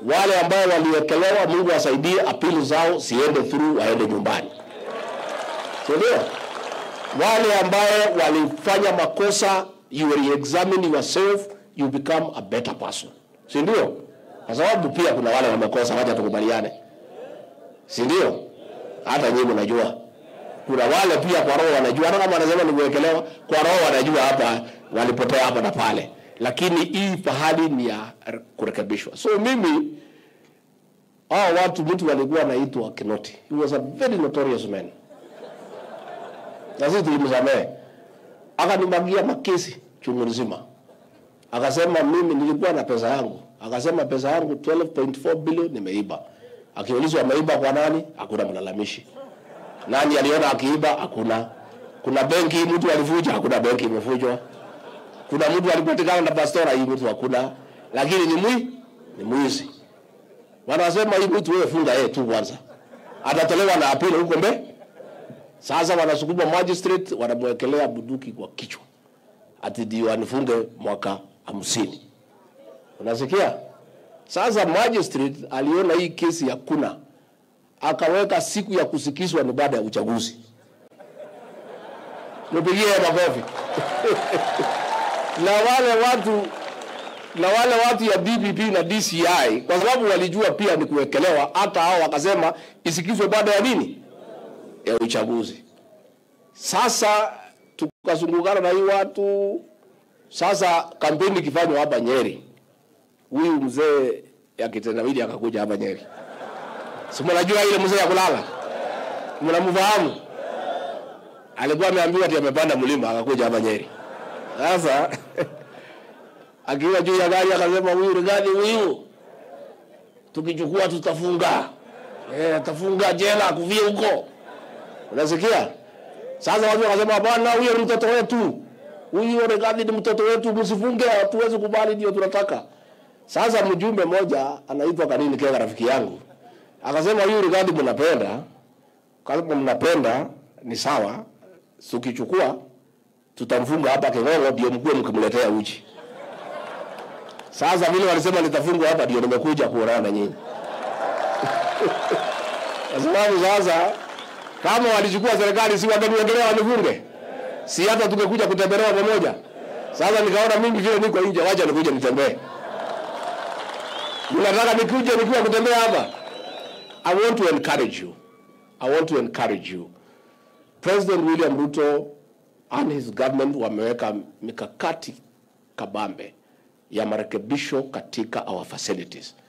Wale ambao waliwekelewa, Mungu asaidie apili zao siende through, waende nyumbani, si ndio? Wale ambao walifanya makosa, you re-examine yourself, you become a better person, si ndio? Kwa sababu pia kuna wale wamekosa, wacha tukubaliane, si ndio? Hata nyinyi mnajua kuna wale pia kwa roho wanajua, hata kama wanasema ni kuwekelewa, kwa roho wanajua hapa walipotea hapa na pale, lakini hii pahali ni ya kurekebishwa. So mimi hao watu, mtu alikuwa anaitwa Kinoti, he was a very notorious man, na sisi tulimsamehe, akanimagia makesi chungu nzima, akasema mimi nilikuwa na pesa yangu, akasema pesa yangu 12.4 bilioni nimeiba. Akiulizwa ameiba kwa nani, hakuna mlalamishi. Nani aliona akiiba? Hakuna. Kuna benki mtu alifuja? Hakuna benki imefujwa. Kuna mtu alipatikana na pastora? Hii mtu hakuna, lakini ni mwi ni mwizi. Wanasema hii mtu wewe funga yeye tu kwanza, atatolewa na apili huko mbe. Sasa wanasukuma magistrate, wanamwekelea bunduki kwa kichwa, ati ndio anifunge mwaka hamsini. Unasikia? Sasa magistrate aliona hii kesi ya kuna akaweka siku ya kusikizwa ni baada ya uchaguzi. Nipigie makofi. na wale watu na wale watu ya DPP na DCI kwa sababu walijua pia ni kuwekelewa, hata hao wakasema isikizwe baada ya nini, ya uchaguzi. Sasa tukazungukana na hii watu. Sasa kampeni ikifanywa hapa Nyeri, huyu mzee ya kitendawili akakuja hapa Nyeri Si mnajua ile mzee ya kulala? Mnamfahamu? Alikuwa ameambiwa ati amepanda mlima akakuja hapa Nyeri. Sasa akiwa juu ya gari akasema huyu Rigathi huyu tukichukua tutafunga. Eh, atafunga jela kuvie huko. Unasikia? Sasa watu wakasema bwana huyo ni mtoto wetu. Huyu Rigathi ni mtoto wetu msifunge hatuwezi kubali ndio tunataka. Sasa mjumbe mmoja anaitwa Kanini Kega rafiki yangu akasema huyu Rigathi mnapenda, kama mnapenda ni sawa, tukichukua tutamfunga hapa King'ong'o, ndio mkuwe mkimletea uji. Sasa vile walisema nitafungwa hapa, ndio nimekuja kuonana na nyinyi kwa sababu sasa kama walichukua serikali, si wangeniendelea wanifunge, si hata tungekuja kutembelewa pamoja. Sasa nikaona mimi vile niko nje, wacha nikuje nitembee. Mnataka nikuje nikiwa kutembea hapa? I want to encourage you. I want to encourage you. President William Ruto and his government wameweka mikakati kabambe ya marekebisho katika our facilities.